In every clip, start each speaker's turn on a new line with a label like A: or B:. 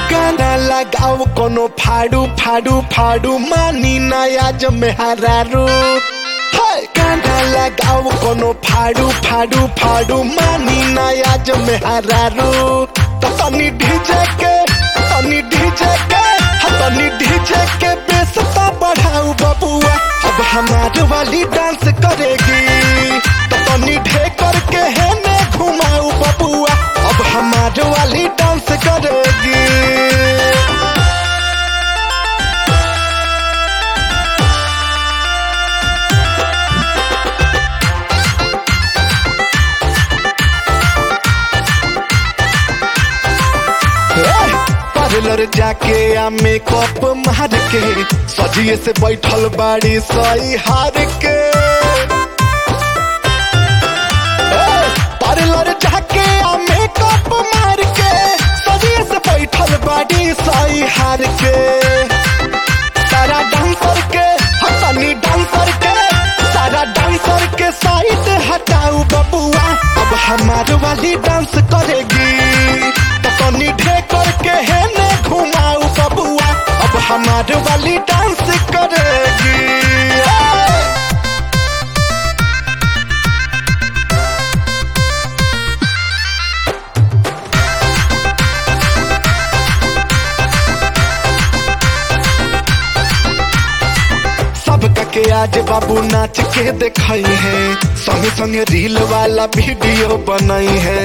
A: गाना लगाओ कोनो फाड़ू फाड़ू फाड़ू मानी नया जमेहारू हाय गाना लगाओ कोनो फाड़ू फाड़ू फाड़ू मानी नया जमेहारू तो तनी डीजे के तनी डीजे के हाँ, तनी डीजे के बेसता बढ़ाऊ बबुआ अब हमारे वाली डांस करेगी तो तनी ढे करके है ने घुमाऊ बबुआ अब हमारे वाली डांस करेगी पार्लर जाके आ मेकअप मार के सजिए से बैठल बाड़ी सही हार के ए, पार्लर जाके आ मेकअप मार के सजिए से बैठल बाड़ी सही हार के सारा डांसर के हतनी डांसर के सारा डांसर के साइड हटाऊ बबुआ अब हमारे वाली डांस करेगी तो तनी ढे करके है ने घुमाऊ बबुआ अब हमारे वाली डांस करेगी ए! सबका के आज बाबू नाच के दिखाई है संगे संगे रील वाला वीडियो बनाई है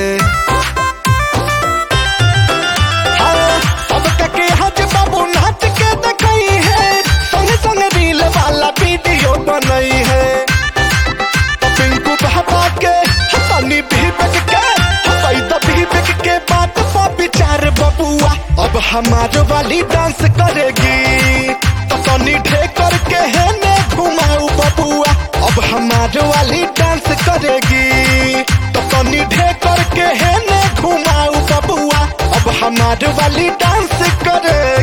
A: हाँ, सबका के आज बाबू नाच के दिखाई है संगे संगे रील वाला वीडियो बनाई है तो पिंकू बाबा के हसनी भी बिक के हसई तो भी बिक के बात पर विचार बबुआ अब हमारे वाली डांस करेगी तो तनी ढे करके है ने घुमाऊ बबुआ अब हमारे वाली डांस करेगी तो तनी ढे करके है ने घुमाऊ बबुआ अब हमारे वाली डांस करेगी